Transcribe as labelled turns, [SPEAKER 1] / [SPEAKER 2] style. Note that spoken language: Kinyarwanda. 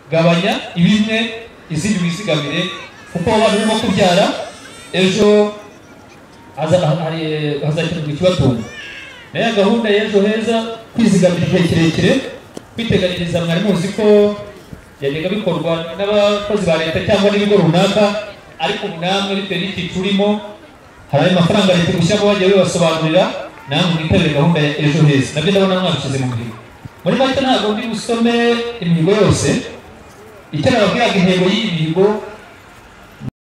[SPEAKER 1] gabanya ibimwe izindi wizigamire kuko abantu barimo kubyara ejo hazakenerwa ikibatunga nayo gahunda y'ejo heza kwizigamira igihe kirekire kwiteganyiriza mwari muzi ko byajyaga bikorwa n'abakozi ba leta cyangwa n'ibigo runaka ariko namwe bitewe n'icyiciro urimo hari ayo mafaranga leta gushyiramo bajya bibasobanurira namwe mwitabire gahunda ya ejo heza nabyo ndabona mwabishyize mu gihe muri make ntabwo ndi busome imihigo yose icyo nababwiraga intego y'iyi mihigo